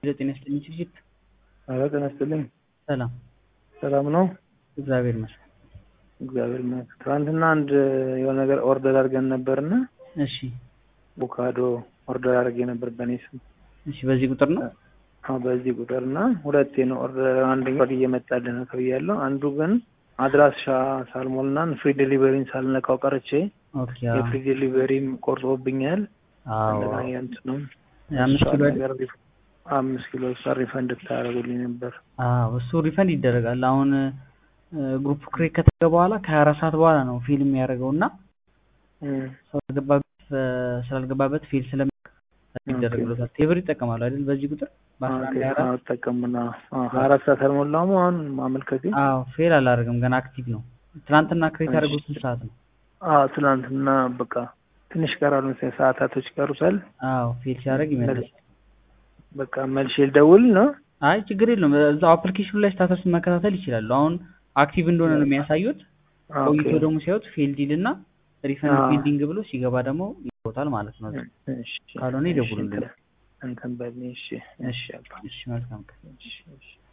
ጤና ይስጥልኝ ችግር ኧረ ጤና ይስጥልኝ። ሰላም ሰላም ነው? እግዚአብሔር ይመስገን። እግዚአብሔር ይመስገን። ትናንትና አንድ የሆነ ነገር ኦርደር አድርገን ነበርና እሺ አቮካዶ ኦርደር አድርጌ ነበር በእኔ ስም። እሺ በዚህ ቁጥር ነው? አዎ በዚህ ቁጥር እና ሁለቴ ነው ኦርደር አንደኛው እየመጣልህ ነው ተብያለሁ። አንዱ ግን አድራሻ ሳልሞልና ፍሪ ዴሊቨሪን ሳልነካው ቀርቼ ኦኬ አዎ የፍሪ ዴሊቨሪም ቆርጦብኛል። አዎ እንደገና የእንትኑም የአምስት ኪሎ ነገር ሪፍ- አምስት ኪሎ እሷ ሪፈንድ ታደርጉልኝ ነበር። አዎ እሱ ሪፈንድ ይደረጋል። አሁን ግሩፕ ክሬት ከተደረገ በኋላ ከሀያ አራት ሰዓት በኋላ ነው ፊልም የሚያደርገው እና እም፣ ስላልገባበት ስላልገባበት ፊል ስለሚ ይደረግለታል። ቴብር ይጠቀማሉ አይደል? በዚህ ቁጥር በአስራ አንድ ሀያ አራት አጠቀምና ሀያ አራት ሰዓት አልሞላውም አሁን ማመልከቴ። አዎ ፌል አላደርግም ገና አክቲቭ ነው። ትናንትና ክሬት ያደርገው ስንት ሰዓት ነው? አዎ ትናንትና በቃ ትንሽ ቀራሉ መሰለኝ ሰዓታቶች ቀሩታል። አዎ ፌል ሲያደርግ ይመለስ። በቃ መልሼ ልደውል ነው። አይ ችግር የለውም። እዛው አፕሊኬሽኑ ላይ ስታተስ መከታተል ይችላሉ። አሁን አክቲቭ እንደሆነ ነው የሚያሳዩት። ኦኬ። ቆይቶ ደግሞ ሲያዩት ፌልድ ይልና ሪፈንድ አዎ። ፔንዲንግ ብሎ ሲገባ ደግሞ ይቦታል ማለት ነው። እሺ፣ ካልሆነ እሺ፣ ይደውሉልን። እንትን በልኝ። እሺ፣ እሺ፣ አባ፣ እሺ መልካም ቀን። እሺ፣ እሺ።